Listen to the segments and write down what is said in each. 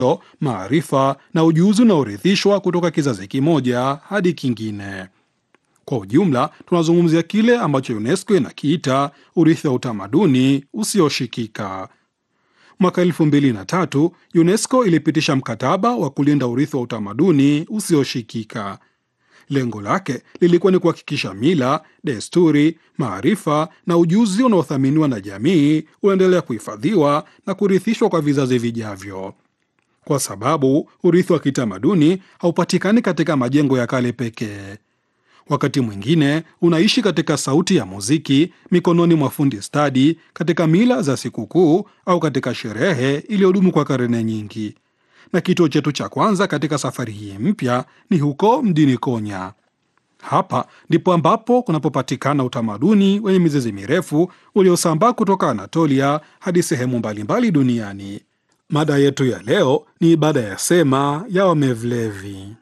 maarifa na ujuzi unaorithishwa kutoka kizazi kimoja hadi kingine. Kwa ujumla, tunazungumzia kile ambacho UNESCO inakiita urithi wa utamaduni usioshikika. Mwaka elfu mbili na tatu UNESCO ilipitisha mkataba wa kulinda urithi wa utamaduni usioshikika. Lengo lake lilikuwa ni kuhakikisha mila, desturi, maarifa na ujuzi unaothaminiwa na jamii unaendelea kuhifadhiwa na kurithishwa kwa vizazi vijavyo, kwa sababu urithi wa kitamaduni haupatikani katika majengo ya kale pekee. Wakati mwingine unaishi katika sauti ya muziki, mikononi mwa fundi stadi, katika mila za sikukuu au katika sherehe iliyodumu kwa karne nyingi. Na kituo chetu cha kwanza katika safari hii mpya ni huko mjini Konya. Hapa ndipo ambapo kunapopatikana utamaduni wenye mizizi mirefu uliosambaa kutoka Anatolia hadi sehemu mbalimbali duniani. Mada yetu ya leo ni ibada ya sema ya Wamevlevi.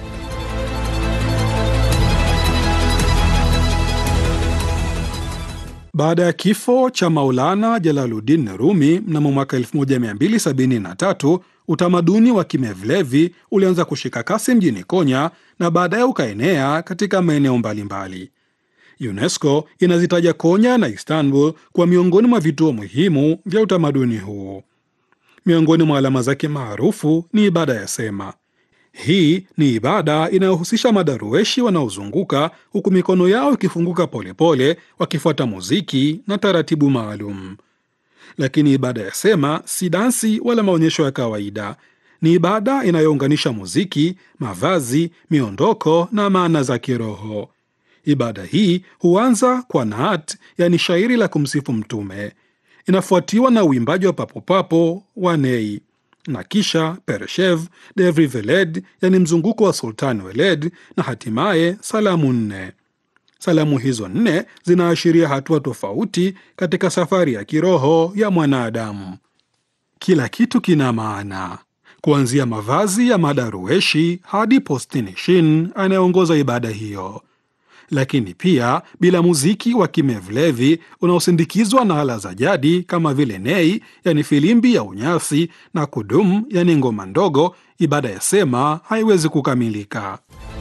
Baada ya kifo cha Maulana Jalaluddin Rumi mnamo mwaka 1273 utamaduni wa Kimevlevi ulianza kushika kasi mjini Konya na baadaye ukaenea katika maeneo mbalimbali. UNESCO inazitaja Konya na Istanbul kwa miongoni mwa vituo muhimu vya utamaduni huu. Miongoni mwa alama zake maarufu ni ibada ya sema. Hii ni ibada inayohusisha madarueshi wanaozunguka huku mikono yao ikifunguka polepole, wakifuata muziki na taratibu maalum. Lakini ibada ya sema si dansi wala maonyesho ya kawaida. Ni ibada inayounganisha muziki, mavazi, miondoko na maana za kiroho. Ibada hii huanza kwa naat, yani shairi la kumsifu Mtume, inafuatiwa na uimbaji wa papopapo wa nei na kisha Pereshev, Devri Veled, yani mzunguko wa Sultan Weled, na hatimaye salamu nne. Salamu hizo nne zinaashiria hatua tofauti katika safari ya kiroho ya mwanadamu. Kila kitu kina maana, kuanzia mavazi ya madarueshi hadi postinishin anayeongoza ibada hiyo. Lakini pia bila muziki wa Kimevlevi unaosindikizwa na ala za jadi kama vile nei, yani filimbi ya unyasi, na kudum, yani ngoma ndogo, ibada ya sema haiwezi kukamilika.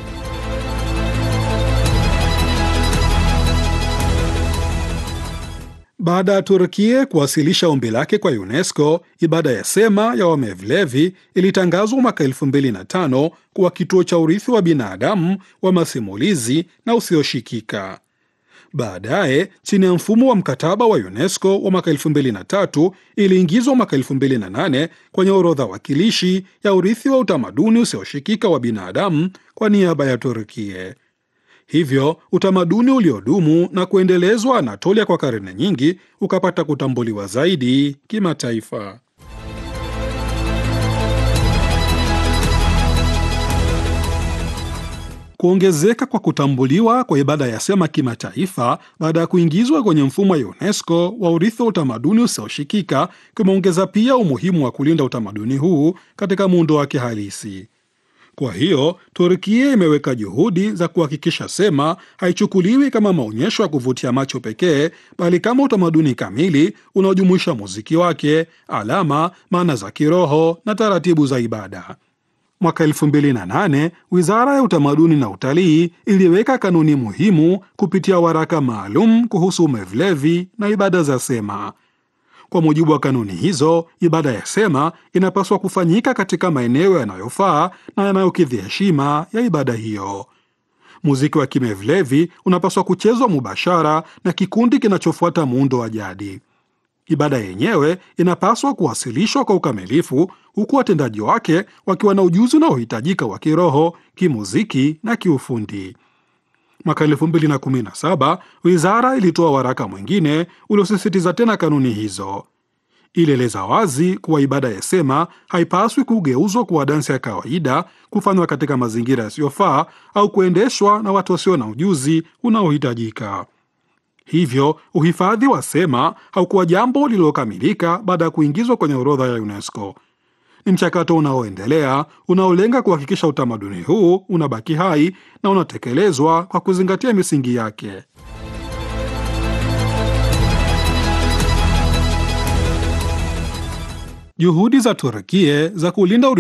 Baada ya Turkie kuwasilisha ombi lake kwa UNESCO, ibada ya sema ya Wamevlevi ilitangazwa mwaka 2005 kuwa kituo cha urithi wa binadamu wa masimulizi na usioshikika. Baadaye, chini ya mfumo wa mkataba wa UNESCO wa mwaka 2003, iliingizwa mwaka 2008 kwenye orodha wakilishi ya urithi wa utamaduni usioshikika wa binadamu kwa niaba ya Turkie. Hivyo utamaduni uliodumu na kuendelezwa Anatolia kwa karne nyingi ukapata kutambuliwa zaidi kimataifa. Kuongezeka kwa kutambuliwa kwa ibada ya sema kimataifa baada ya kuingizwa kwenye mfumo wa UNESCO wa urithi wa utamaduni usioshikika kumeongeza pia umuhimu wa kulinda utamaduni huu katika muundo wake halisi. Kwa hiyo Turkia imeweka juhudi za kuhakikisha sema haichukuliwi kama maonyesho ya kuvutia macho pekee, bali kama utamaduni kamili unaojumuisha muziki wake, alama, maana za kiroho na taratibu za ibada. Mwaka 2008 Wizara ya Utamaduni na Utalii iliweka kanuni muhimu kupitia waraka maalum kuhusu Mevlevi na ibada za sema. Kwa mujibu wa kanuni hizo, ibada ya sema inapaswa kufanyika katika maeneo yanayofaa na yanayokidhi heshima ya ibada hiyo. Muziki wa Kimevlevi unapaswa kuchezwa mubashara na kikundi kinachofuata muundo wa jadi. Ibada yenyewe inapaswa kuwasilishwa kwa ukamilifu, huku watendaji wake wakiwa na ujuzi unaohitajika wa kiroho, kimuziki na kiufundi. Mwaka 2017 wizara ilitoa waraka mwingine uliosisitiza tena kanuni hizo. Ilieleza wazi kuwa ibada ya sema haipaswi kugeuzwa kuwa dansi ya kawaida, kufanywa katika mazingira yasiyofaa au kuendeshwa na watu wasio na ujuzi unaohitajika. Hivyo uhifadhi wa sema haukuwa jambo lililokamilika baada ya kuingizwa kwenye orodha ya UNESCO. Ni mchakato unaoendelea unaolenga kuhakikisha utamaduni huu unabaki hai na unatekelezwa kwa kuzingatia misingi yake. Juhudi za Turkie za kulinda